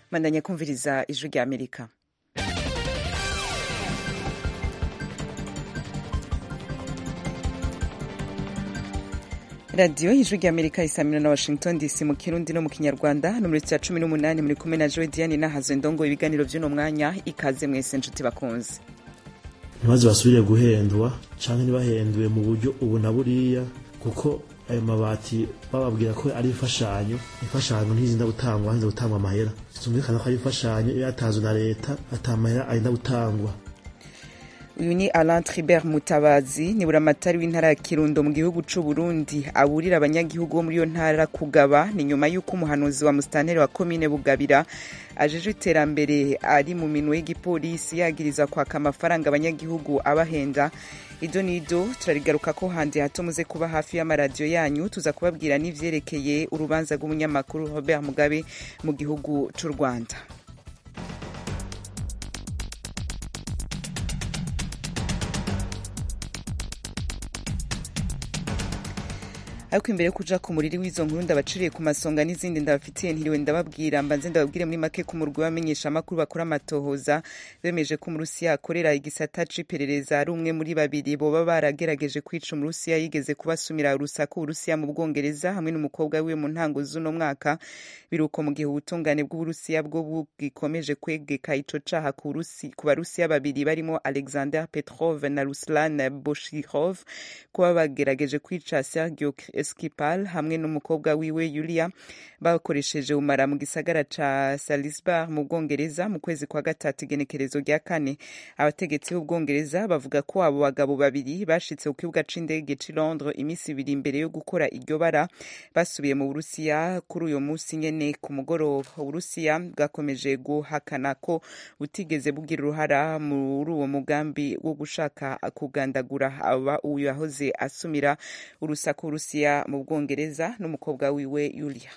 mandanya kumviriza ijwi rya amerika radiyo ijwi rya amerika isamira na washington dc mu kirundi no mu kinyarwanda no muri cya cumi n'umunani muri kumwe na joe diane nahazo ndongo ibiganiro by'uno mwanya ikaze mwese nshuti bakunze ntibaze basubire guhendwa cyangwa ntibahenduwe mu buryo ubu na buriya kuko ayo mabati bababwira ko ari imfashanyo imfashanyo ntizinda gutangwa hanze gutangwa amahera zumvikana ko ari imfashanyo iyo yatanzwe na leta atamahera arinda gutangwa uyu ni alain tribert mutabazi ni buramatari w'intara ya kirundo mu gihugu c'u burundi aburira abanyagihugu bo muri iyo ntara kugaba ni nyuma y'uko umuhanuzi wa musitanteri wa komine bugabira ajeje iterambere ari mu minwe y'igipolisi yagiriza kwaka amafaranga abanyagihugu abahenda ido nido turarigaruka ko handi hato muze kuba hafi y'amaradiyo yanyu tuza kubabwira n'ivyerekeye urubanza rw'umunyamakuru robert mugabe mu gihugu c'u rwanda ariko imbere yo kuja ku muriri w'izo nkuru ndabaciriye ku masonga n'izindi ndabafitiye ntiriwe ndababwira mbanze ndababwire muri make ku murwi w'abamenyesha amakuru bakora amatohoza bemeje ko umurusiya akorera igisata c'iperereza ari umwe muri babiri boba baragerageje kwica umurusiya yigeze kubasumira urusaku uburusiya mu bwongereza hamwe n'umukobwa wiwe mu ntango z'uno mwaka biruko mu gihe ubutungane bw'uburusiya bwo bugikomeje kwegeka ico caha ku barusiya babiri barimo alexander petrov na ruslan boshirov kuba bagerageje kwica sergio Skripal hamwe n'umukobwa wiwe Yulia bakoresheje umara mu gisagara ca Salisbury mu Bwongereza mu kwezi kwa gatatu igenekerezo rya kane abategetsi b'Ubwongereza bavuga ko abo bagabo babiri bashitse ku kibuga c'indege c'i Londres imisi ibiri imbere yo gukora iryo bara basubiye mu Burusiya kuri uyo musi nyene ku mugoroba Uburusiya bwakomeje guhakana ko butigeze bugira uruhara muri uwo mugambi wo gushaka kugandagura aba uyu yahoze asumira urusaku Urusiya mu Bwongereza n'umukobwa wiwe Yulia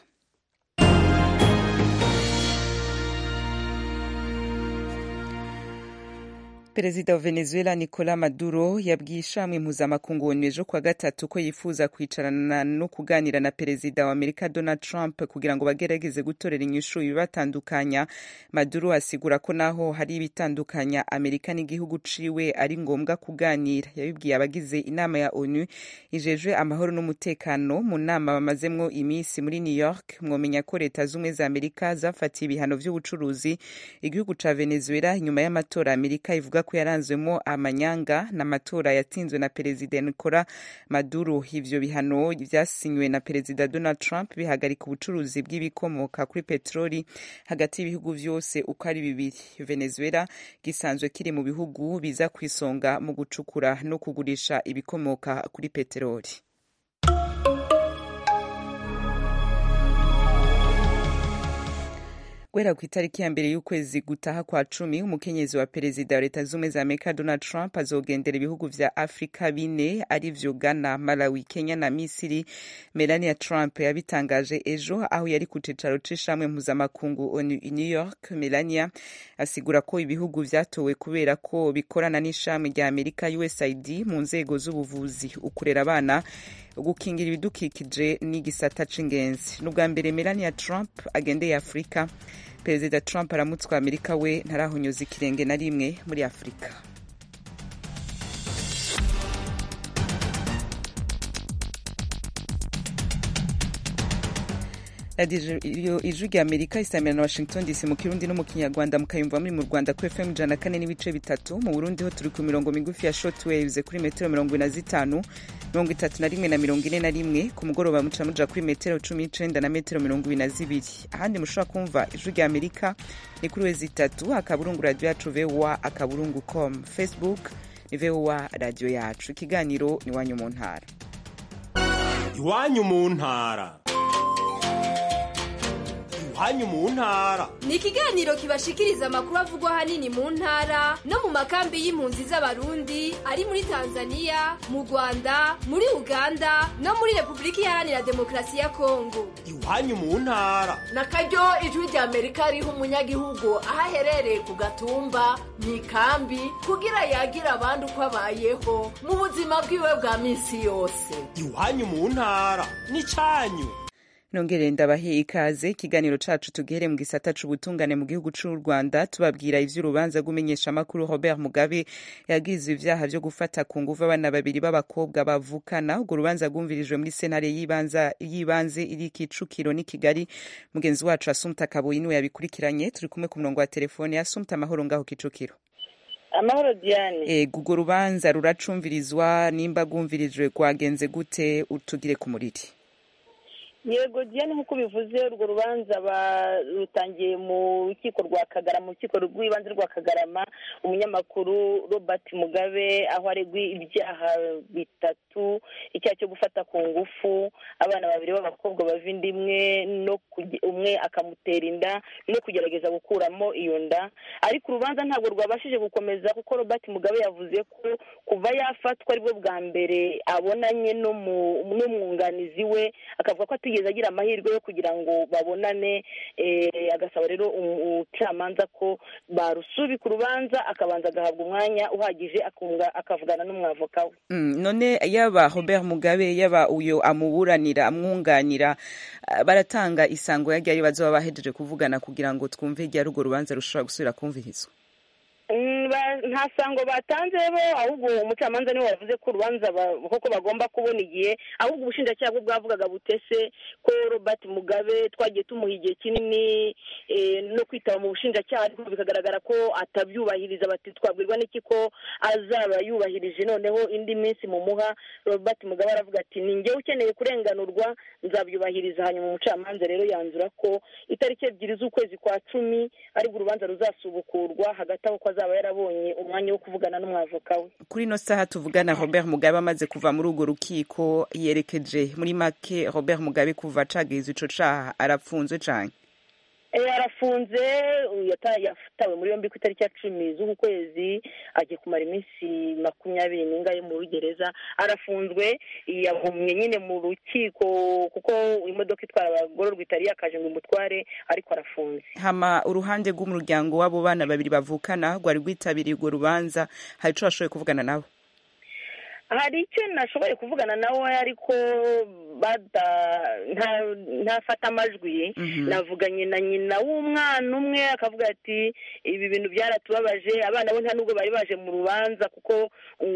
perezida wa venezuela nicola maduro yabwiye ishamwe mpuzamakungu onu ejo kuwa gatatu ko yifuza kwicarana no kuganira na perezida wa amerika donald trump kugira ngo bagerageze gutorera inyishu ibibatandukanya maduro asigura ko naho hari ibitandukanya amerika n'igihugu ciwe ari ngombwa kuganira yabibwiye abagize inama ya onu ijejwe amahoro n'umutekano mu nama bamazemwo iminsi muri new york mwomenya ko leta z'ubumwe za amerika zafatiye ibihano vy'ubucuruzi igihugu ca venezuela inyuma y'amatora amerika ivuga ko yaranzwemo amanyanga n'amatora yatsinzwe na perezida Nicola Maduro ivyo bihano vyasinywe na perezida Donald Trump bihagarika ubucuruzi bw'ibikomoka kuri petroli hagati y'ibihugu vyose uko ari bibiri Venezuela gisanzwe kiri mu bihugu biza kwisonga mu gucukura no kugurisha ibikomoka kuri petroli guhera ku itariki ya mbere y'ukwezi gutaha kwa cumi umukenyezi wa perezida wa leta z'ubumwe za amerika donald trump azogendera ibihugu vya afurika bine arivyo ghana malawi kenya na misiri melania trump yabitangaje ejo aho yari ku cicaro c'ishamwe mpuzamakungu onu i new york melania asigura ko ibihugu vyatowe kubera ko bikorana n'ishami rya amerika usaid mu nzego z'ubuvuzi ukurera abana gukingira ibidukikije n'igisata c'ingenzi n'ubwa mbere melania trump agendeye afurika perezida trump aramutswa amerika we ntarahonyoza ikirenge na rimwe muri afurika radiyo ijwi rya amerika isamira na washington dc mu kirundi no mu kinyarwanda mukayumva muri mu rwanda kuri fm ijana kane n'ibice bitatu mu burundi ho turi ku mirongo migufi ya shortwaves kuri metero mirongo ine na zitanu mirongo itatu na rimwe na mirongo ine na rimwe ku mugoroba muca muja kuri metero cumi n'icenda na metero mirongo ibiri na zibiri ahandi mushobora kumva ijwi rya amerika ni kuri wezi itatu akaburungu radiyo yacu voa akaburungu com facebook ni voa radiyo yacu ikiganiro ni iwanyu mu ntara iwanyu mu ntara iwanyu mu ntara ni ikiganiro kibashikiriza amakuru avugwa ahanini mu ntara no mu makambi y'impunzi z'abarundi ari muri tanzania mu rwanda muri uganda no muri repubulika iharanira demokarasi ya kongo iwanyu mu ntara na karyo ijwi rya amerika riha umunyagihugu aho aherereye ku gatumba mu ikambi kugira yagira abandi uko abayeho mu buzima bwiwe bwa minsi yose iwanyu mu ntara ni cyanyu nongere ndabahe ikaze ikiganiro cacu tugihere mu gisata c'ubutungane mu gihugu c'u Rwanda tubabwira ivy'urubanza rw'umenyeshamakuru Robert Mugabe yagizwe ivyaha vyo gufata ku nguvu abana babiri b'abakobwa bavukana urwo rubanza rwumvirijwe muri sentare y'ibanza y'ibanze iri Kicukiro n'i Kigali mugenzi wacu Asumta Kabuyi niwe yabikurikiranye turi kumwe ku murongo wa telefone Asumta amahoro ngaho Kicukiro amahoro diane ego urwo rubanza ruracumvirizwa nimba rwumvirijwe rwagenze gute utugire ku muriri yego diane nk'uko bivuze urwo rubanza barutangiye mu rukiko rwa kagarama mu rukiko rw'ibanze rwa kagarama umunyamakuru robert mugabe aho aregwa ibyaha bitatu icyaha cyo gufata ku ngufu abana babiri b'abakobwa bava inda imwe no umwe akamutera inda no kugerageza gukuramo iyo nda ariko urubanza ntabwo rwabashije gukomeza kuko robert mugabe yavuze ko kuva yafatwa aribwo bwa mbere abonanye n'umwunganizi we akavuga ko atigeze agira amahirwe yo kugira ngo babonane agasaba rero umucamanza ko barusubika urubanza akabanza agahabwa umwanya uhagije akavugana n'umwavoka we none yaba robert mugabe yaba uyo amuburanira amwunganira baratanga isango yagiye bazoba bahejeje kuvugana kugira ngo twumve igihe urwo rubanza rushobora gusubira kumvirizwa nta sango batanze bo ahubwo umucamanza niwe wavuze ko urubanza koko bagomba kubona igihe ahubwo ubushinjacyaha bwo bwavugaga butese ko robert mugabe twagiye tumuha igihe kinini no kwitaba mu bushinjacyaha ariko bikagaragara ko atabyubahiriza bati twabwirwa n'iki ko azaba yubahirije noneho indi minsi mumuha robert mugabe aravuga ati ni njyewe ukeneye kurenganurwa nzabyubahiriza hanyuma umucamanza rero yanzura ko itariki ebyiri z'ukwezi kwa cumi aribwo urubanza ruzasubukurwa hagati aho ko azaba yarabonye umwanya wo kuvugana n'umwavoka we kuri ino saha tuvugana robert mugabe amaze kuva muri urwo rukiko yerekeje muri make robert mugabe kuva acagiza ico caha arapfunzwe cane arafunze yatawe muri yombi ku itariki ya cumi z'uku kwezi agiye kumara iminsi makumyabiri n'ingahe muri gereza arafunzwe yahumye nyine mu rukiko kuko imodoka itwara abagororwa itari yakaje ngo imutware ariko arafunze hama uruhande rw'umuryango w'abo bana babiri bavukana rwari rwitabiriye urwo rubanza hari ico bashoboye kuvugana nabo hari icyo nashoboye kuvugana nawe ariko ntafata amajwi navuganye na nyina w'umwana umwe akavuga ati ibi bintu byaratubabaje abana bo nta nubwo bari baje mu rubanza kuko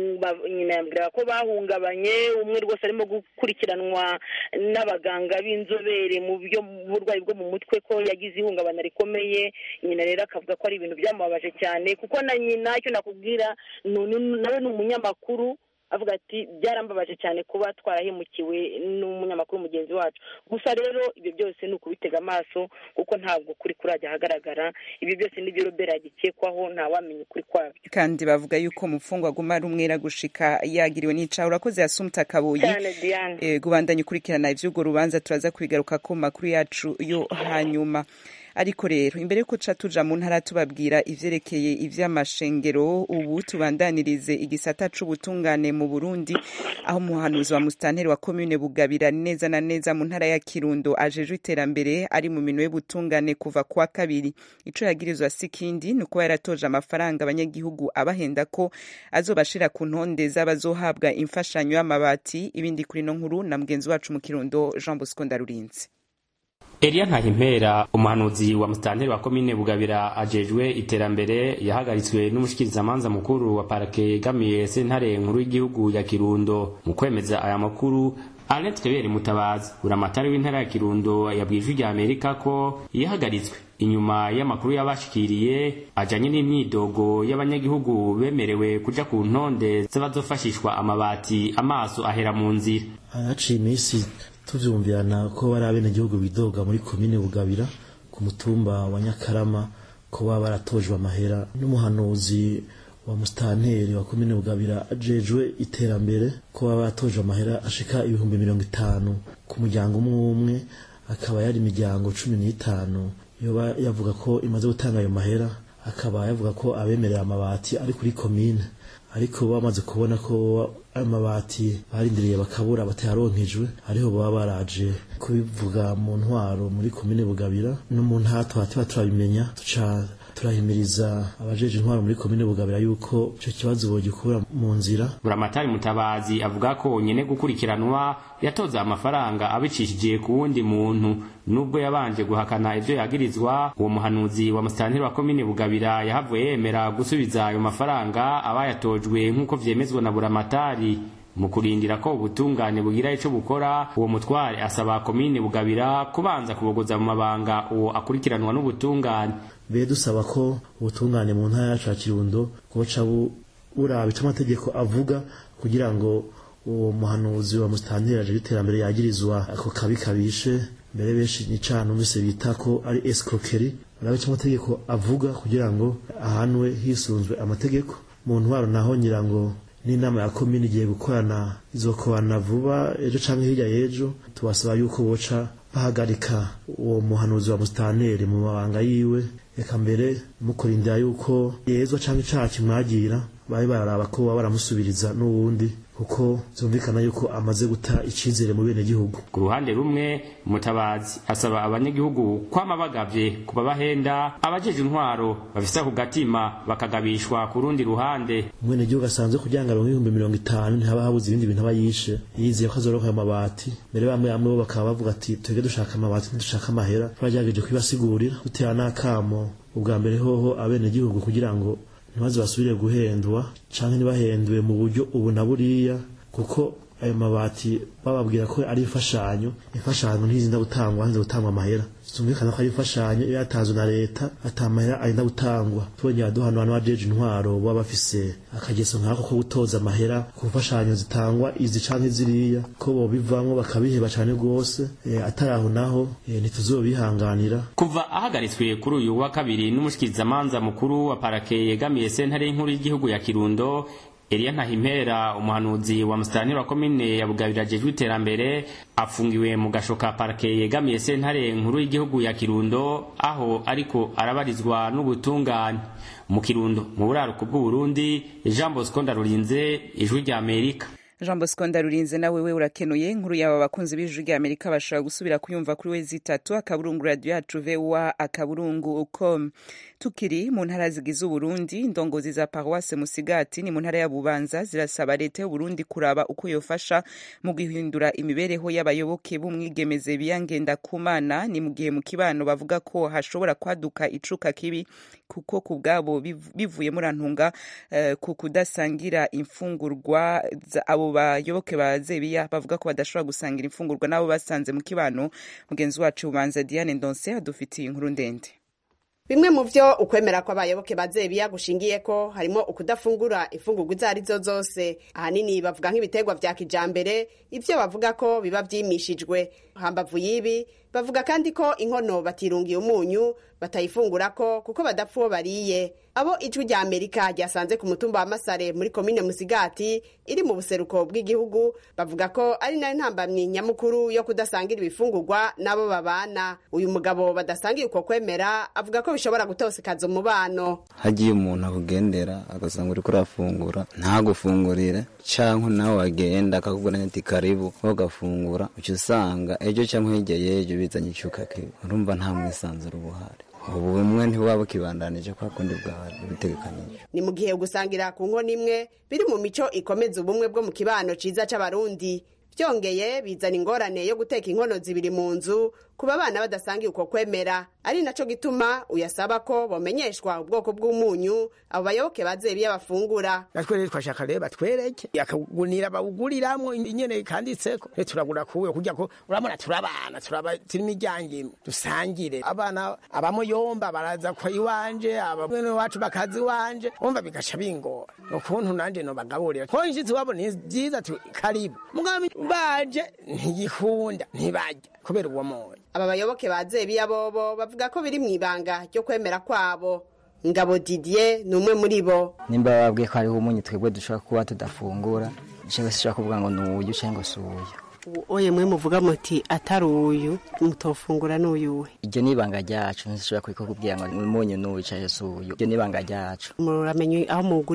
nyina yambwira ko bahungabanye umwe rwose arimo gukurikiranwa n'abaganga b'inzobere mu burwayi bwo mu mutwe ko yagize ihungabana rikomeye nyina rero akavuga ko ari ibintu byamubabaje cyane kuko na nyina icyo nakubwira nawe ni umunyamakuru avuga ati byarambabaje cyane kuba twarahemukiwe n'umunyamakuru mugenzi wacu gusa rero ibyo byose ni ukubitega amaso kuko ntabwo kuri kurajya ahagaragara ibyo byose nibyo robert yagikekwaho ntawamenya ukuri kwabyo kandi bavuga yuko umufungwa aguma ari umwera gushika yagiriwe n'icaha urakoze yasumta kabuyi cyane diane gubandanya ukurikirana ivy'urwo rubanza turaza kubigaruka ku makuru yacu yo hanyuma ariko rero imbere yuko ca tuja mu ntara tubabwira ivyerekeye ivy'amashengero ubu tubandanirize igisata c'ubutungane mu Burundi aho umuhanuzi wa mustanteri wa commune Bugabira neza na neza mu ntara ya Kirundo ajejwe iterambere ari mu minwe y'ubutungane kuva kwa kabiri ico yagirizwa sikindi nuko yaratoje amafaranga abanyagihugu abahenda ko azobashira ku ntonde z'abazohabwa imfashanyo y'amabati ibindi kuri no nkuru na mugenzi wacu mu Kirundo Jean Bosco Ndarurinzi Elia Ntahimpera umuhanuzi wa mustanteri wa komine Bugabira ajejwe iterambere yahagaritswe n'umushikirizamanza mukuru wa parake yegamiye sentare nkuru y'igihugu ya Kirundo mu kwemeza aya makuru Anet Kebere Mutabazi uramatari w'intara ya Kirundo yabwije rya Amerika ko yahagaritswe inyuma y'amakuru yabashikiriye ajanye n'imyidogo y'abanyagihugu bemerewe kuja ku ntonde z'abazofashishwa amabati amaso ahera mu nzira haciye iminsi tuvyumvirana ko bari abenegihugu bidoga muri komine Bugabira ku mutumba wa Nyakarama ko baba baratojwe amahera n'umuhanuzi wa mustanteri wa komine Bugabira ajejwe iterambere ko baba baratojwe amahera ashika ibihumbi mirongo itanu ku muryango umwe umwe akaba yari imiryango cumi n'itanu yoba yavuga ko imaze gutanga ayo mahera akaba yavuga ko abemerera amabati ari kuri komine ariko bamaze kubona ko amabati barindiriye bakabura batayaronkejwe ariho baba baraje kubivuga mu ntwaro muri komine Bugabira no mu ntatwa tuba turabimenya tuca turahimiriza abajeje intwaro muri komine bugabira yuko ico kibazo bogikura mu nzira buramatari mutabazi avuga ko nyene gukurikiranwa yatoza amafaranga abicishije ku wundi muntu nubwo yabanje guhakana ivyo yagirizwa uwo muhanuzi wa musitanteri wa komine bugabira yahavuye yemera gusubiza ayo mafaranga abayatojwe nk'uko vyemezwa na buramatari mu kurindira ko ubutungane bugira ico bukora uwo mutware asaba komine bugabira kubanza kubogoza mu mabanga uwo akurikiranwa n'ubutungane be dusaba ko ubutungane mu ntara yacu ya kirundo buca buraba ico amategeko avuga kugira ngo uwo muhanuzi wa musitanteri aje iterambere yagirizwa ako kabi kabishe mbere benshi ni cana numvise bita ko ari escroquerie barabe ico amategeko avuga kugira ngo ahanwe hisunzwe amategeko mu ntwaro naho nyirango n'inama ya komini igiye gukorana izokorana vuba ejo canke hirya y'ejo tubasaba yuko boca bahagarika uwo muhanuzi wa musitanteri mu mabanga yiwe reka mbere mukurindira yuko yezwa canke icaha kimwagira babe bararaba ko baba baramusubiriza n'uwundi kuko vyumvikana yuko amaze guta icizere mu bene gihugu ku ruhande rumwe mutabazi asaba abanyagihugu kwama bagavye kuba bahenda abajeje intwaro bafise ako gatima bakagabishwa ku rundi ruhande umwene gihugu asanzwe kugira ngo aronke ibihumbi mirongo itanu ntihaba habuze ibindi bintu aba yishe yizeye ko azoronka ayo mabati mbere bamwe bamwe bo bakaba bavuga ati twebwe dushaka amabati ntidushaka amahera twagerageje kubibasigurira dutera n'akamo ubwa mbere hoho abene gihugu kugira ngo ntibaze basubire guhendwa canke ntibahendwe mu buryo ubu na buriya kuko ayo mabati bababwira ko ari imfashanyo imfashanyo ntizinda gutangwa hanze gutangwa amahera zumvikana ko ari imfashanyo iyo yatanzwe na leta ata mahera arinda gutangwa tubonye aduhano hano bajeje intwaro baba bafise akageso nkako ko gutoza amahera ku mfashanyo zitangwa izi canke ziriya ko bobivamwo bakabiheba cane rwose e, atari aho naho e, ntituzobihanganira kuva ahagaritswe kuri uyu wa kabiri n'umushikirizamanza mukuru wa parake yegamiye sentare y'inkuru y'igihugu ya kirundo Elia Ntahimpera umuhanuzi wa musitanteri wa komine ya Bugabira ajejwe iterambere afungiwe mu gashoka parke yegamiye sentare nkuru y'igihugu ya Kirundo aho ariko arabarizwa n'ubutungane mu Kirundo mu buraruko bw'u Burundi Jean Bosco Ndarurinze ijwi rya Amerika jean bosco ndarurinze nawe we urakenuye inkuru yaba abakunzi b'ijwi rya amerika bashobora gusubira kuyumva kuri wezi itatu akaburungu radiyo yacu voa akaburungu com tukiri mu ntara zigize uburundi indongozi za paruwase musigati ni mu ntara ya bubanza zirasaba leta y'uburundi kuraba uko yofasha mu guhindura imibereho y'abayoboke b'umwigemeze biyangenda kumana ni mu gihe mu kibano bavuga ko hashobora kwaduka icuka kibi kuko ku bwabo bivuye murantunga uh, ku kudasangira imfungurwa abo bayoboke ba zebiya bavuga ko badashobora gusangira imfungurwa n'abo basanze mu kibano mugenzi wacu ubanza diane ndonse adufitiye inkuru ndende bimwe mu vyo ukwemera kw'abayoboke ba zebiya gushingiye ko harimo ukudafungura imfungurwa izo arizo zose ahanini bavuga nk'ibiterwa vya kijambere ivyo bavuga ko biba vyimishijwe hambavu y'ibi bavuga kandi ko inkono batirungiye umunyu batayifungurako kuko badapfa uwo bariye abo ijwi rya amerika ryasanze ku mutumba wa masare muri komine musigati iri mu buseruko bw'igihugu bavuga ko ari nayo ntambamyi nyamukuru yo kudasangira ibifungurwa n'abo babana uyu mugabo badasangiye uko kwemera avuga ko bishobora gutosekaza umubano hagiye umuntu akugendera agasanga uriko urafungura ntagufungurire canke nawe wagenda akakubwira ati karibu ugafungura uca usanga ejo canke hirya y'ejo bizanye icuka kibi urumva nta mwisanzuro buhari ubu bumwe ntibuba bukibandanije kwa kundi bwari bitegekanije ni mu gihe gusangira ku nkono imwe biri mu mico ikomeza ubumwe bwo mu kibano ciza c'abarundi byongeye bizana ingorane yo guteka inkono zibiri mu nzu kuba abana badasangiye uko kwemera ari naco gituma uyasaba ko bomenyeshwa ubwoko bw'umunyu abo bayoboke bazebiye bafungura natwe rero twashaka rero batwereke akagunira bawuguriramwo inyene kanditseko rero turagura kuwe kugira ko urabona turabana turaba turi imiryango imwe dusangire abana abamuyomba baraza kwa iwanje abamwene wacu bakaza iwanje umva bigaca bingora ukuntu nanje nobagaburira ko inshitsi wabo ni vyiza tu karibu mugabo baje ntiyikunda ntibarya kubera uwo moyo aba bayoboke ba zebiya bobo bavuga ko biri mu ibanga ryo kwemera kwabo ngabo didier ni umwe muri bo nimba babwiye ko hariho umunyu twebwe dushobora kuba tudafungura cyangwa se ushobora kuvuga ngo ni uyu cyangwa se uyu oye mwe muvuga muti atari uyu mutofungura n'uyuwe iryo ni ibanga ryacu ntishobora kubikubwira ngo umunyu n'uyu cyangwa se uyu iryo ni ibanga ryacu muramenye aho mugurira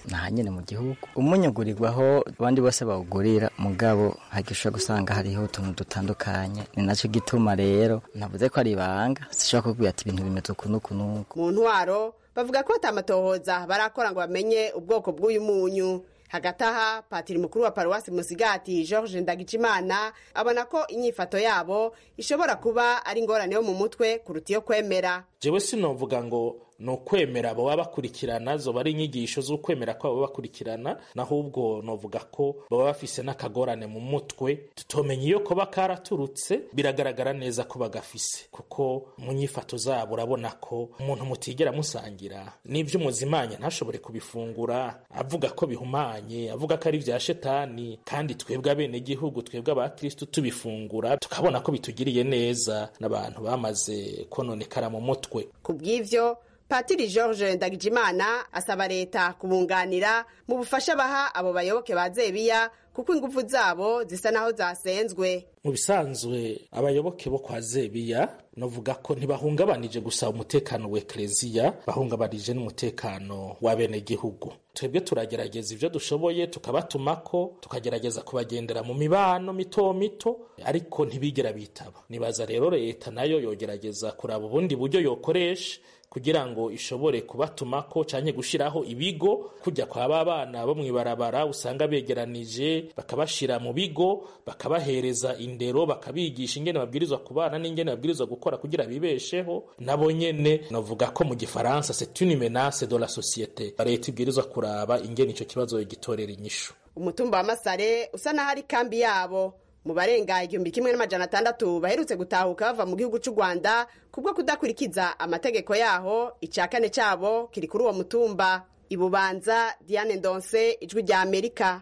naha nyene mu gihugu umunyu ugurirwaho abandi bose bawugurira mugabo hagishobora gusanga hariho utuntu dutandukanye ni naco gituma rero navuze ko ari ibanga sishobora kubwira ati ibintu bimeze uku n'uku n'uku mu ntwaro bavuga ko batamatohoza barakora ngo bamenye ubwoko bw'uyu munyu hagati aha patiri mukuru wa paruwasi musigati george ndagijimana abona ko inyifato yabo ishobora kuba ari ingorane yo mu mutwe kuruta iyo kwemera jewe sinovuga ngo ni ukwemera baba bakurikirana zoba ari inyigisho z'ukwemera kwabo bakurikirana nahubwo novuga ko baba bafise n'akagorane mu mutwe tutomenya iyo koba karaturutse biragaragara neza ko bagafise kuko mu nyifato zabo urabona ko umuntu mutigera musangira n'ibyo umuzimanya ntashobore kubifungura avuga ko bihumanye avuga ko ari vya shetani kandi twebwe abenegihugu twebwe abakristu tubifungura tukabona ko bitugiriye neza n'abantu bamaze kononekara mu mutwe ku bw'ivyo patiri george ndagijimana asaba leta kubunganira mu bufasha baha abo bayoboke ba zebiya kuko ingufu zabo zisa naho zasenzwe mu bisanzwe abayoboke bo kwa zebiya novuga ko ntibahungabanije gusa umutekano wa ekereziya bahungabanije n'umutekano w'abenegihugu twebwe turagerageza ibyo dushoboye tukabatumako tukagerageza kubagendera mu mibano mito mito ariko ntibigera bitaba nibaza rero leta nayo yogerageza kuraba ubundi buryo yokoresha kugira ngo ishobore kubatumako canke gushiraho ibigo kujya kwa ba bana bo mwibarabara usanga begeranije bakabashira mu bigo bakabahereza indero bakabigisha ingene babwirizwa kubana n'ingene babwirizwa gukora kugira bibesheho nabo nyene novuga ko mu gifaransa c'est une menace de la société leta ibwirizwa kuraba ingene ico kibazo gitorera inyishu umutumba wa masare usa naho ari kambi yabo mu barenga igihumbi kimwe n'amajana atandatu baherutse gutahuka bava mu gihugu cy'u rwanda kubwo kudakurikiza amategeko yaho icya kane cyabo kiri kuri uwo mutumba ibubanza diane ndonse ijwi rya amerika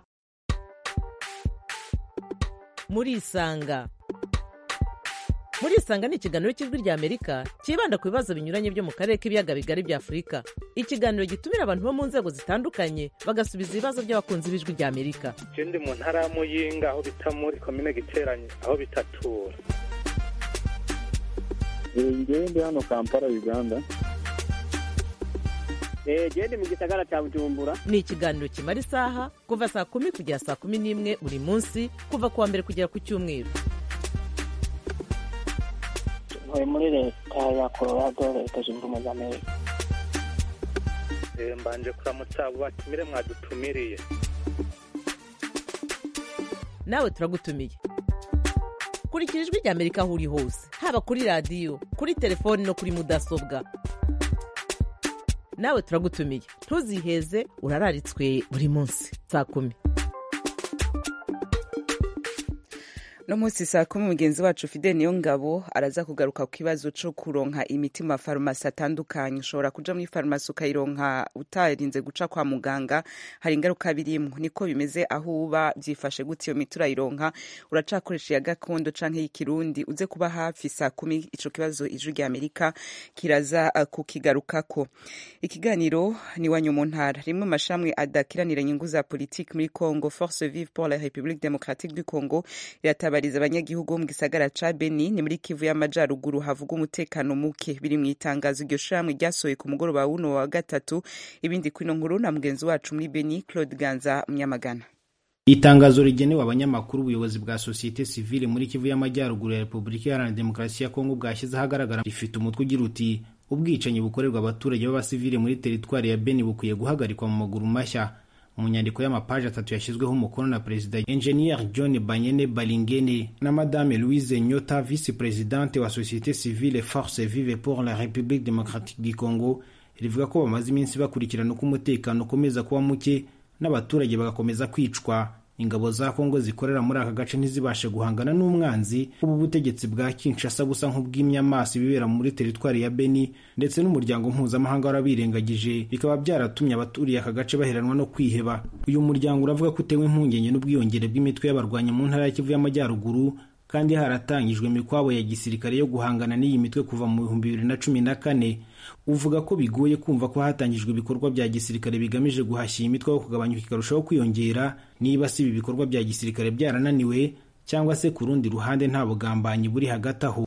murisanga murisanga ni ikiganiro cy'ijwi rya amerika cyibanda ku bibazo binyuranye byo mu karere k'ibiyaga bigari bya afurika ikiganiro gitumira abantu bo mu nzego zitandukanye bagasubiza ibibazo by'abakunzi b'ijwi rya amerika je ndi mu ntara ya muyinga aho bita muri komine giteranye aho bitatura ngewe ndi hano kampala uganda gende mu gisagara cya bujumbura ni ikiganiro kimara isaha kuva saa kumi kugera saa kumi n'imwe buri munsi kuva ku wa mbere kugera ku cyumweru ntuye muri leta ya colorado leta zunze ubumwe za amerika mbanje kuramutsa abo batumire mwadutumiriye nawe turagutumiye kurikira ijwi rya amerika aho uri hose haba kuri radiyo kuri telefoni no kuri mudasobwa nawe turagutumiye ntuziheze urararitswe buri munsi saa kumi no munsi saa kumi mugenzi wacu fide niyo ngabo araza kugaruka ku kibazo cyo kuronka imiti mu mafarumasi atandukanye ushobora kuja muri farumasi ukayironka utarinze guca kwa muganga hari ingaruka birimwo niko bimeze aho uba byifashe gute iyo miti urayironka uracakoresha iya gakondo canke y'ikirundi uze kuba hafi saa kumi ico kibazo ijwi rya amerika kiraza uh, kukigarukako ikiganiro ni wanyu mu ntara rimwe mu mashamwe adakiranira inyungu za politiki muri congo force vive pour la république démocratique du congo iratabara gutabariza abanyagihugu bo mu gisagara ca Beni ni muri Kivu y'Amajaruguru havuga umutekano muke biri mu itangazo iryo shamwe ryasohoye ku mugoroba wuno wa gatatu ibindi kwino nkuru na mugenzi wacu muri Beni Claude Ganza Munyamagana itangazo rigenewe abanyamakuru ubuyobozi bwa sosiyete sivile muri kivu y'amajyaruguru ya repubulika iharanira demokarasi ya kongo bwashyize ahagaragara rifite umutwe ugira uti ubwicanyi bukorerwa abaturage b'abasivile muri teritwari ya beni bukwiye guhagarikwa mu maguru mashya mu nyandiko y'amapaji atatu yashyizweho umukono na perezida enjeniyeri john banyene balingene na madame louise nyota vice presidente wa société civile force vive pour la république démocratique du congo rivuga ko bamaze iminsi bakurikirana uko umutekano ukomeza kuba muke n'abaturage bagakomeza kwicwa ingabo za kongo zikorera muri aka gace ntizibashe guhangana n'umwanzi ubu butegetsi bwa kinshasa busa nk'ubw'imyamaso ibibera muri teritwari ya beni ndetse n'umuryango mpuzamahanga warabirengagije bikaba byaratumye abaturiye aka gace baheranwa no kwiheba uyu muryango uravuga ko utewe impungenge n'ubwiyongere bw'imitwe y'abarwanyi mu ntara ya kivu y'amajyaruguru kandi haratangijwe imikwabo ya gisirikare yo guhangana n'iyi mitwe kuva mu bihumbi bibiri na cumi na kane uvuga ko bigoye kumva ko hatangijwe ibikorwa bya gisirikare bigamije guhashya iyi mitwe aho kugabanyuka ikarushaho kwiyongera niba si ibi bikorwa bya gisirikare byarananiwe cyangwa se ku rundi ruhande nta bugambanyi buri hagati aho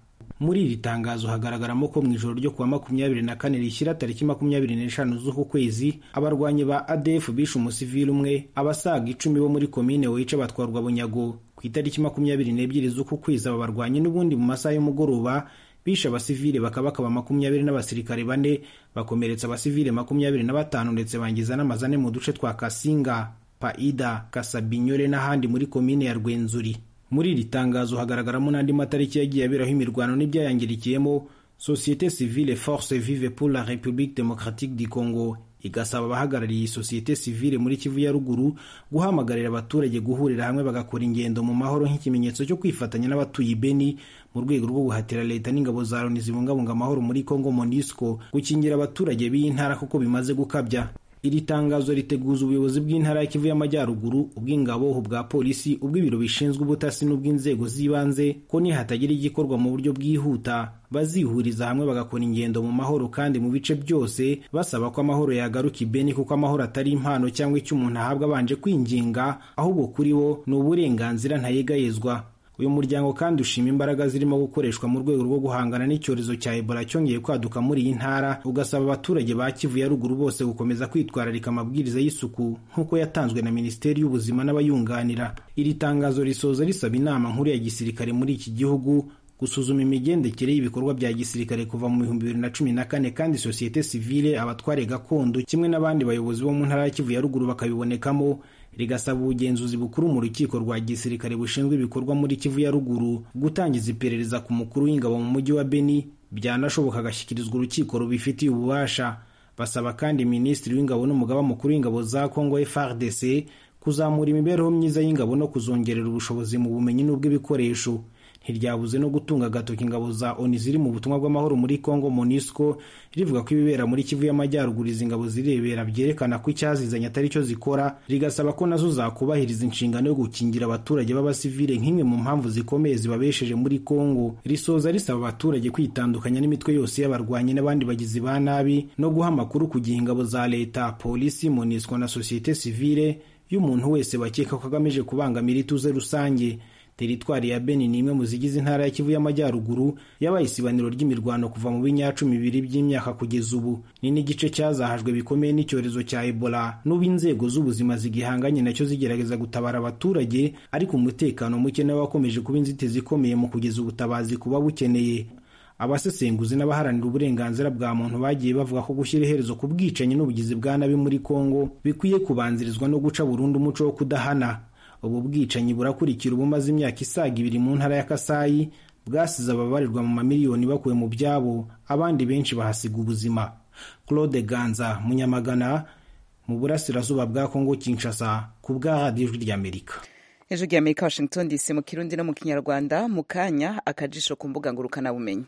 muri iri tangazo hagaragaramo ko mu ijoro ryo kuwa makumyabiri na kane rishyira tariki makumyabiri n'eshanu z'uku kwezi abarwanyi ba adf bishe umusivili umwe abasaga icumi bo muri komine wica batwarwa bunyago ku itariki makumyabiri n'ebyiri z'uku kwezi aba barwanyi n'ubundi mu masaha y'umugoroba bishe abasivile bakabakaba makumyabiri n'abasirikare bane bakomeretsa abasivile makumyabiri na batanu ndetse bangiza n'amazane mu duce twa kasinga paida kasabinyore n'ahandi muri komine ya rwenzuri muri iri tangazo hagaragaramo n'andi matariki yagiye aberaho imirwano n'ibyayangirikiyemo sosiyete civile force vive pour la république démocratique du congo igasaba abahagarariye iyi sosiyete sivile muri kivu ya ruguru guhamagarira abaturage guhurira hamwe bagakora ingendo mu mahoro nk'ikimenyetso cyo kwifatanya n'abatuye ibeni mu rwego rwo guhatira leta n'ingabo za loni zibungabunga amahoro muri congo monisco gukingira abaturage b'iyi ntara kuko bimaze gukabya iri tangazo riteguza ubuyobozi bw'intara ya kivu y'amajyaruguru ubw'ingabo ubwa polisi ubw'ibiro bishinzwe ubutasi n'ubw'inzego z'ibanze ko nihatagira igikorwa mu buryo bwihuta bazihuriza hamwe bagakora ingendo mu mahoro kandi mu bice byose basaba ko amahoro yagaruka ibeni kuko amahoro atari impano cyangwa icyo umuntu ahabwa abanje kwinginga ahubwo kuri bo ni uburenganzira ntayegayezwa uyu muryango kandi ushima imbaraga zirimo gukoreshwa mu rwego rwo guhangana n'icyorezo cya ebola cyongeye kwaduka muri iyi ntara ugasaba abaturage ba kivu ya ruguru bose gukomeza kwitwararika amabwiriza y'isuku nk'uko yatanzwe na minisiteri y'ubuzima n'abayunganira iri tangazo risoza risaba inama nkuru ya gisirikare muri iki gihugu gusuzuma imigendekere y'ibikorwa bya gisirikare kuva mu bihumbi bibiri na cumi na kane kandi sosiyete sivile abatware gakondo kimwe n'abandi bayobozi bo mu ntara ya kivu ya ruguru bakabibonekamo rigasaba ubugenzuzi bukuru mu rukiko rwa gisirikare bushinzwe ibikorwa muri kivu ya ruguru gutangiza iperereza ku mukuru w'ingabo mu mujyi wa beni byanashoboka agashyikirizwa urukiko rubifitiye ububasha basaba kandi minisitiri w'ingabo n'umugaba mukuru w'ingabo za congo frdc kuzamura imibereho myiza y'ingabo no kuzongerera ubushobozi mu bumenyi n'ubw'ibikoresho ntiryabuze no gutunga agatoki ingabo za oni ziri mu butumwa bw'amahoro muri congo monisco rivuga ko ibibera muri kivu y'amajyaruguru izi ngabo zirebera byerekana ko icyazizanye atari cyo zikora rigasaba ko nazo zakubahiriza inshingano yo gukingira abaturage b'abasivile nk'imwe mu mpamvu zikomeye zibabesheje muri congo risoza risaba abaturage kwitandukanya n'imitwe yose y'abarwanyi n'abandi bagizi ba nabi no guha amakuru ku gihe ingabo za leta polisi monisco na sosiyete sivile y'umuntu wese bakeka ko agamije kubangamira ituze rusange teritwari ya beni ni imwe mu zigize intara ya kivu y'amajyaruguru yabaye isibaniro ry'imirwano kuva mu binyacumi bibiri by'imyaka kugeza ubu ni n'igice cyazahajwe bikomeye n'icyorezo cya ebola n'ubu inzego z'ubuzima zigihanganye nacyo zigerageza gutabara abaturage ariko umutekano muke nawe wakomeje kuba inzitizi ikomeye mu kugeza ubutabazi kuba bukeneye abasesenguzi n'abaharanira uburenganzira bwa muntu bagiye bavuga ko gushyira iherezo ku bwicanyi n'ubugizi bwa nabi muri kongo bikwiye kubanzirizwa no guca burundu umuco wo kudahana ubu bwicanyi burakurikira ubumaze imyaka isaga ibiri mu ntara ya kasayi bwasize ababarirwa mu mamiliyoni bakuwe mu byabo abandi benshi bahasiga ubuzima claude ganza munyamagana mu burasirazuba bwa kongo kinshasa ku bwa radiyo ijwi ry'amerika ejo ry'amerika washington dc mu kirundi no mu kinyarwanda mu kanya akajisho ku mbuga ngurukanabumenyi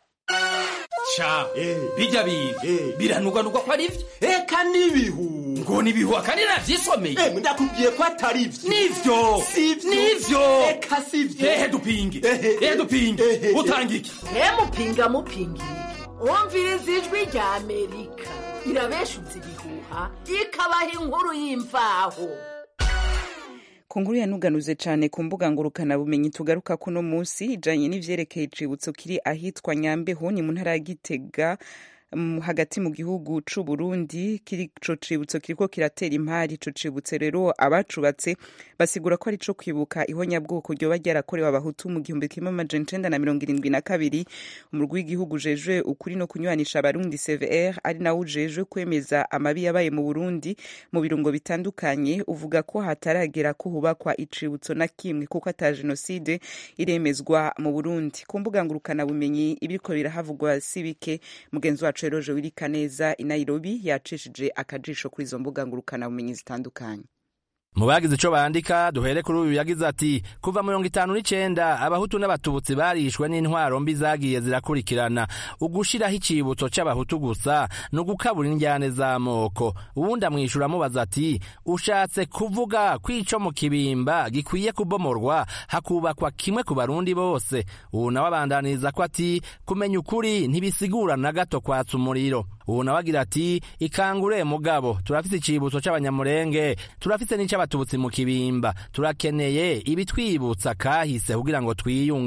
ca bijya biga biranugwanugwa ko ari byo eka n'ibihu ngo nibihu akandi navyisomeye ndakubwiye ko atari byo nivyo nivyo eka sivyo ehe dupinge ehe dupinge utanga iki mupinga mupinga wumviriza ijwi rya amerika irabeshutse ibihuha ikabaha inkuru y'imvaho ku nkuru yanuganuze cyane ku mbuga ngurukanabumenyi tugaruka kuno munsi ijanye n'ivyerekeye icibutso kiri ahitwa nyambeho ni mu ntara ya gitega hagati mu gihugu c'u Burundi ico cibutso kiriko kiratera impari ico cibutso rero abacubatse basigura ko ari co kwibuka ihonyabwoko ryoba ryarakorewe abahutu mu gihumbi kimwe amajana icenda na mirongo irindwi na kabiri umurwi w'igihugu ujejwe ukuri no kunywanisha abarundi cvr ari nawo ujejwe kwemeza amabi yabaye mu burundi mu birungo bitandukanye uvuga ko hataragera ko hubakwa icibutso na kimwe kuko ata jenoside iremezwa mu burundi ku mbuga ngurukanabumenyi ibiriko birahavugwa si bike mugenzi wacu wacu eroje wirika neza i nairobi yacishije akajisho kuri izo mbuga ngurukanabumenyi zitandukanye mu bagize ico bandika duhere kuri uyu yagize ati kuva mirongo itanu n'icenda abahutu n'abatutsi barishwe n'intwaro mbi zagiye zirakurikirana ugushiraho icibutso c'abahutu gusa ni ugukabura indyane z'amoko uwundi amwishura amubaza ati ushatse kuvuga ko ico mu kibimba gikwiye kubomorwa hakubakwa kimwe ku barundi bose ubu nawe abandaniriza ko ati kumenya ukuri ntibisigura na gato kwatsa umuriro ubu nawe agira ati ikangure mugabo turafise icibutso c'abanyamurenge turafise n'ic'abatutsi mu kibimba turakeneye ibitwibutsa kahise kugira ngo twiyunge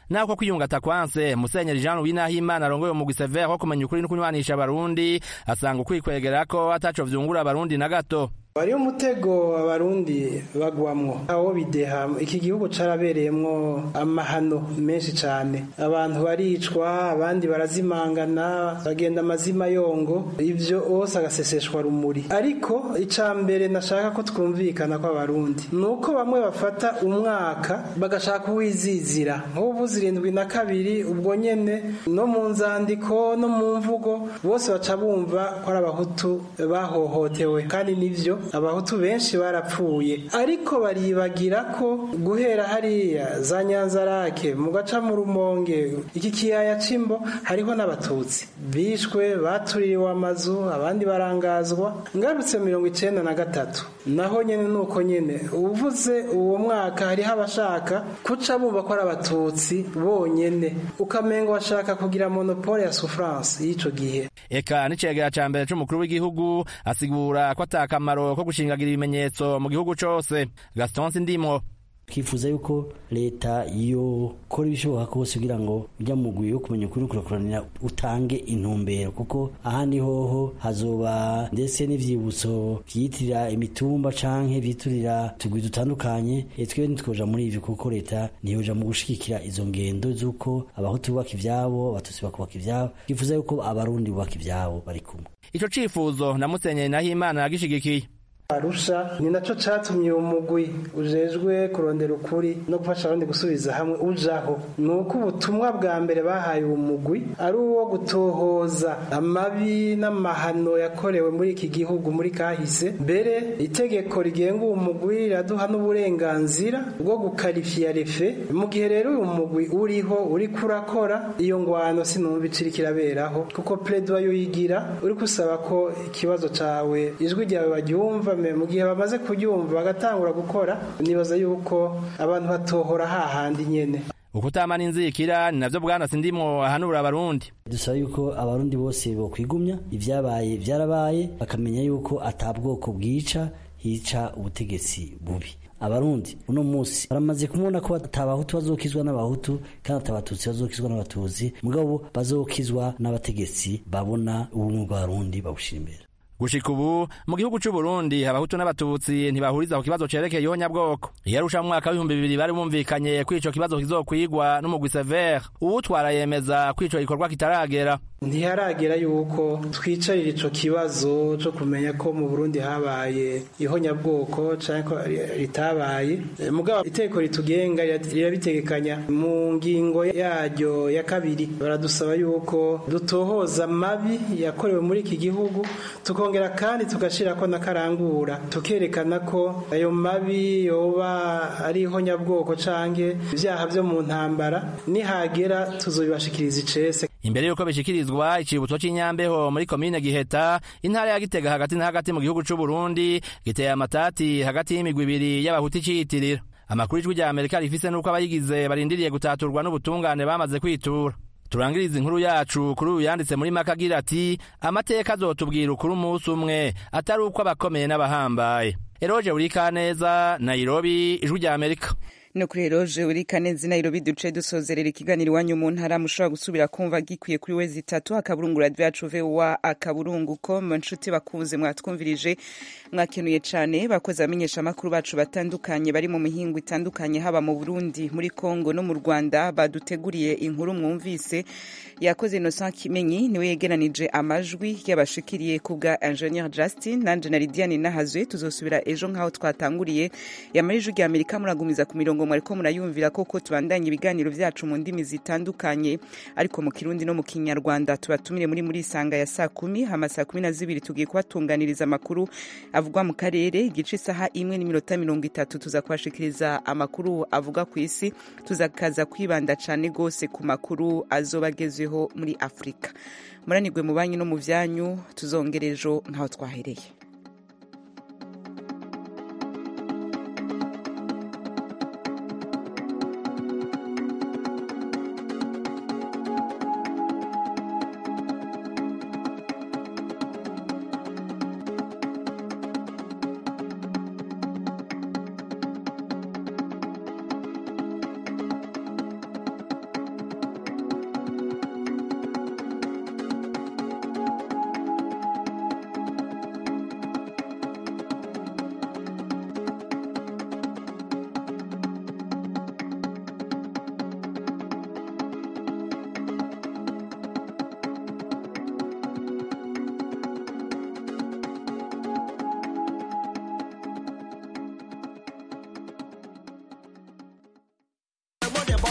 nako kwiyungata kwanse musenyeri jean louis nahimana arongoye umugwi severe wo kumenya ukuri no kunywanisha abarundi asanga ukwikwegerako ataco vyungura abarundi na gato wariyo umutego abarundi bagwamwo aho bideha iki gihugu carabereyemwo amahano menshi cane abantu baricwa abandi barazimangana bagenda amazima yongo ivyo ose agaseseshwa rumuri ariko ica mbere nashaka ko twumvikana ko abarundi nuko bamwe bafata umwaka bagashaka kuwizizira nk'ubu zirindwi na kabiri ubwo nyene no mu nzandiko no mu mvugo bose baca bumva ko ari abahutu bahohotewe kandi nivyo abahutu benshi barapfuye ariko baribagira ko guhera hariya za nyanzarake mu gaca mu rumonge iki kiyaya c'imbo hariho n'abatutsi bishwe batuririwe amazu abandi barangazwa ngarutse mirongo icenda na gatatu naho nyene nuko nyene uvuze uwo mwaka hariho abashaka kuca bumva ko ari abatutsi bonyene ukamenga bashaka kugira monopole ya souffrance y'ico gihe eka n'icegera ca mbere c'umukuru w'igihugu asigura ko ata kamaro ko gushingagira ibimenyetso mu gihugu cose gaston sindimo twifuza yuko leta yokora ibishoboka kose kugira ngo ujya mu mugwi wo kumenya ukuri kurakuranira utange intumbero kuko ahandi hoho hazoba ndetse n'ivyibutso vyitirira imitumba canke vyitirira tugwi dutandukanye twebwe ntitwoja muri ivyo kuko leta ntiyoja mu gushigikira izo ngendo z'uko abahutu bubaka ivyabo abatutsi bakubaka ivyabo twifuza yuko abarundi bubaka ivyabo bari kumwe ico cifuzo na musenyeri nahimana yagishigikiye arusha ni naco catumye uwo mugwi ujejwe kurondera ukuri no gufasha abandi gusubiza hamwe ujaho ni uko ubutumwa bwa mbere bahaye uwo mugwi ari uwo gutohoza amabi n'amahano yakorewe muri iki gihugu muri kahise mbere itegeko rigenga uwo mugwi riraduha n'uburenganzira bwo gukarifiya refe mu gihe rero uyu mugwi uriho uri kurakora iyo ngwano sinumva iciri kiraberaho kuko pledoye uyigira uri kusaba ko ikibazo cawe ijwi ryawe baryumva mu gihe bamaze kuryumva bagatangura gukora nibaza yuko abantu batohora hahandi nyene ukutamana inzikira ni navyo bwana sindimwo ahanura abarundi dusaba yuko abarundi bose bokwigumya ivyabaye vyarabaye bakamenya yuko ata bwoko bwica hica ubutegetsi bubi abarundi uno musi baramaze kumubona ko atabahutu bazokizwa n'abahutu kandi atabatutsi bazokizwa n'abatutsi mugabo bazokizwa n'abategetsi babona ubumwe bw'abarundi babushira imbere gushika ubu mu gihugu c'u Burundi abahutu n'abatutsi ntibahuriza ku kibazo cerekeye ihonyabwoko iyarusha mu mwaka w'ibihumbi bibiri bari bumvikanye ko ico kibazo kizokwigwa n'umugwi severe uwutwara yemeza ko ico gikorwa kitaragera ntiharagera yuko twicarira ico kibazo co kumenya ko mu Burundi habaye ihonyabwoko canke ko ritabaye mugabo iteko ritugenga rirabitegekanya mu ngingo yaryo ya kabiri baradusaba yuko dutohoza mabi yakorewe muri iki gihugu tukongera kandi tugashirako n'akarangura tukerekana ko ayo mabi yoba ari ihonyabwoko canke ivyaha vyo mu ntambara nihagera tuzobibashikiriza icese imbere yuko bishikirizwa icibutso c'Inyambeho muri komine Giheta intara ya Gitega hagati na hagati mu gihugu c'u Burundi giteye amatati hagati y'imigwi ibiri y'abahuti ciyitirira amakuru ijwi rya Amerika rifise nuko abayigize barindiriye gutaturwa n'ubutungane bamaze kwitura turangiriza inkuru yacu kuri uyu yanditse muri maka agira ati amateka azotubwira ukuri umunsi umwe atari uko abakomeye n'abahambaye eroje urikaneza nairobi ijwi rya amerika no kuri eroje uri kanezi nairobi duce dusozerera ikiganiro iwanyu mu ntara mushobora gusubira kumva gikwiye kuri wezi itatu akaburungu radio yacu voa akaburungu com nshuti bakuze mwatwumvirije mwakenuye cane bakoze abamenyesha amakuru bacu batandukanye bari mu mihingo itandukanye haba mu burundi muri congo no mu rwanda baduteguriye inkuru mwumvise yakoze innocent kimenyi niwe yegeranije amajwi y'abashikiriye ku bwa ingenieur justin nanje na lidiane nahazwe tuzosubira ejo nk'aho twatanguriye yamara ijwi rya amerika muragumiza ku mirongo mwariko murayumvira koko tubandanye ibiganiro vyacu mu ndimi zitandukanye ariko mu kirundi no mu kinyarwanda tubatumire muri muri isanga ya saa kumi hama saa kumi na zibiri tugiye kubatunganiriza amakuru avugwa mu karere igice isaha imwe n'iminota mirongo itatu tuza kubashikiriza amakuru avuga ku isi tuzakaza kwibanda cane gose ku makuru azoba agezweho muri afurika muranirwe mu banyu no mu vyanyu tuzongera ejo nk'aho twahereye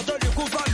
de lui couvert